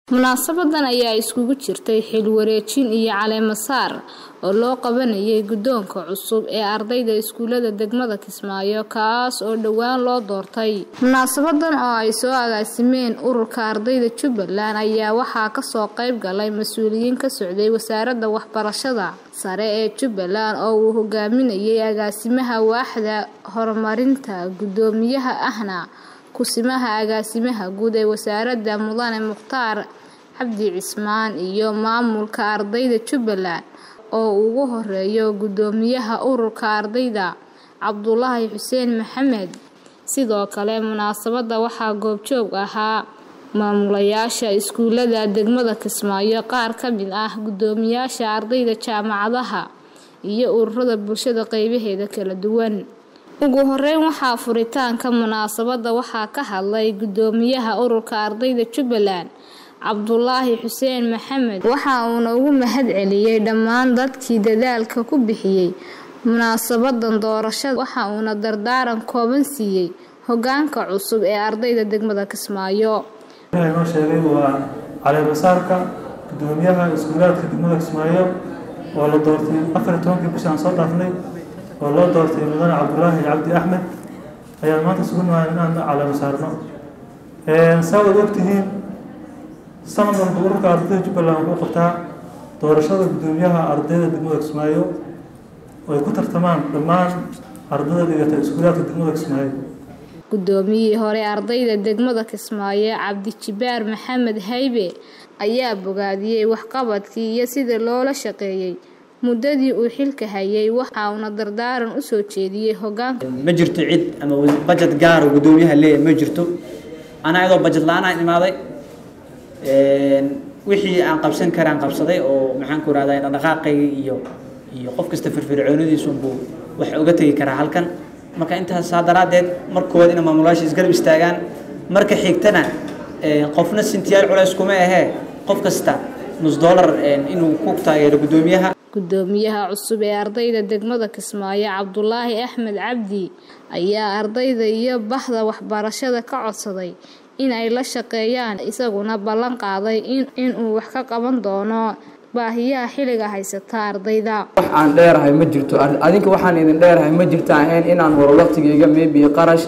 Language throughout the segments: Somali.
munaasabadan ayaa iskugu jirtay xil wareejin iyo caleemo saar oo loo qabanayay guddoonka cusub ee ardayda iskuulada degmada kismaayo kaas oo dhowaan loo doortay munaasabadan oo ay soo agaasimeen ururka ardayda jubbaland ayaa waxaa kasoo qayb galay mas-uuliyiin ka socday wasaaradda waxbarashada sare ee jubbaland oo uu hogaaminayay agaasimaha waaxda horumarinta guddoomiyaha ahna kusimaha agaasimaha guud ee wasaaradda mudane mukhtaar cabdi cismaan iyo maamulka ardayda jubbaland oo ugu horeeyo guddoomiyaha ururka ardayda cabdulaahi xuseen maxamed sidoo kale munaasabadda waxaa goobjoog ahaa maamulayaasha iskuulada degmada kismaayo qaar ka mid ah guddoomiyaasha ardayda jaamacadaha iyo ururada bulshada qeybaheeda kala duwan ugu horeyn waxaa furitaanka munaasabadda waxaa ka hadlay guddoomiyaha ururka ardayda jubbaland cabdulaahi xuseen maxamed waxa uuna ugu mahad celiyey dhammaan dadkii dadaalka ku bixiyey munaasabadan doorashada waxa uuna dardaaran kooban siiyey hogaanka cusub ee ardayda degmada kismaayo inoo sheegay waa caleemasaarka guddoomiyaha iskuulaadka degmada kismaayo oo la doortay afar iyo tobankii bishii aan soo dhaafnay oo loo doortay mudane cabdulaahi cabdi axmed ayaan maanta sugu nahay inaan caleemo saarno saa wad ogtihiin sanad walba ururka ardayda jubbaland wuxuu qabtaa doorashada guddoomiyaha ardayda degmada kismaayo oo ay ku tartamaan dhammaan ardayda dhigata iskuulaadka degmada kismaayo guddoomiyihii hore ardayda degmada kismaayo cabdijibaar maxamed haybe ayaa bogaadiyey waxqabadkii iyo sida loola shaqeeyey muddadii uu xilka hayay waxa uuna dardaaran u soo jeediyey hogaanka ma jirto cid ama bajet gaar oo guddoomiyaha leeyahay ma jirto anaa iyadoo bajet la-aan imaaday wixii aan qabsan karaan qabsaday oo maxaan ku rahdaa dhaqdhaqaaqayga iyo iyo qof kasta firfircoonadiisunbuu wax uga tegi karaa halkan marka intaasaa daraaddeed markooda ina maamulayaasha isgarab istaagaan marka xigtana qofna sintiyaal culays kuma ahee qof kasta nus dollar inuu ku taageero guddoomiyaha guddoomiyaha cusub ee ardayda degmada kismaayo cabdulaahi axmed cabdi ayaa ardayda iyo bahda waxbarashada ka codsaday in ay la shaqeeyaan isaguna ballan qaaday inuu wax ka qaban doono baahiyaha xilliga haysata ardayda wax aan dheerahay ma jirto adinka waxaan idin dheerahay ma jirto ahayn inaan waro waqtigayga maybe qarash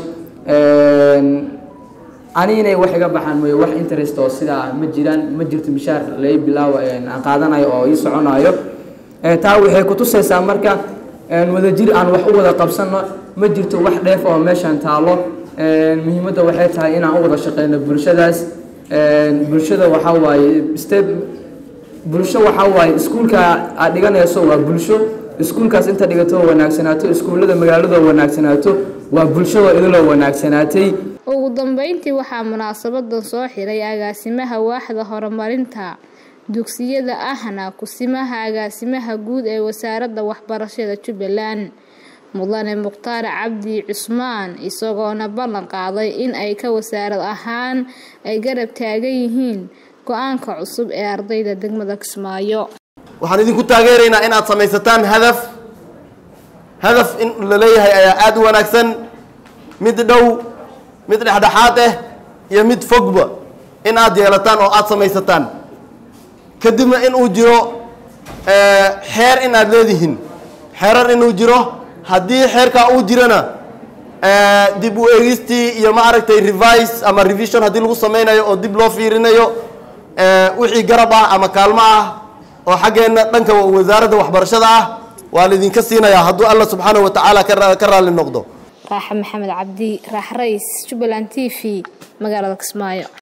ani inay wax iga baxaan mooye wax interest oo sidaa ma jiraan ma jirto mishaar lai bilaawo aan qaadanayo oo ii soconayo taa waxay kutusaysaa marka wadajir aan wax u wada qabsano ma jirto wax dheef oo meeshaan taalo muhiimadda waxay tahay inaan u wada shaqeyno bulshadaas bulshada waxaa waaye step bulsho waxaa waaye iskuulka aad dhiganayso waa bulsho iskuulkaas inta dhigato wanaagsanaato iskuullada magaaladoo wanaagsanaato waa bulshadoo idiloo wanaagsanaatay ugu dambeyntii waxaa munaasabadan soo xiray agaasimaha waaxda horumarinta dugsiyada ahna kusimaha agaasimaha guud ee wasaaradda waxbarashada jubbaland mudane mukhtaar cabdi cusmaan isagoona ballan qaaday in ay ka wasaarad ahaan ay garab taagan yihiin go-aanka cusub ee ardayda degmada kismaayo waxaan idinku taageeraynaa inaad samaysataan hadaf hadaf in la leeyahay ayaa aada u wanaagsan mid dhow mid dhexdhexaad ah iyo mid fogba in aad yeelataan oo aada samaysataan kadibna in uu jiro xeer in aad leedihiin xeerar inuu jiro haddii xeerkaa uu jirana dib u eegistii iyo ma aragtay revise ama revision haddii lagu sameynayo oo dib loo fiirinayo wixii garab ah ama kaalmo ah oo xaggeenna dhanka wasaaradda waxbarashada ah waa laydinka siinayaa hadduu alla subxaanahu wa tacaala ka raalli noqdo raaxa maxamed cabdi raax rays jubbaland t v magaalada kismaayo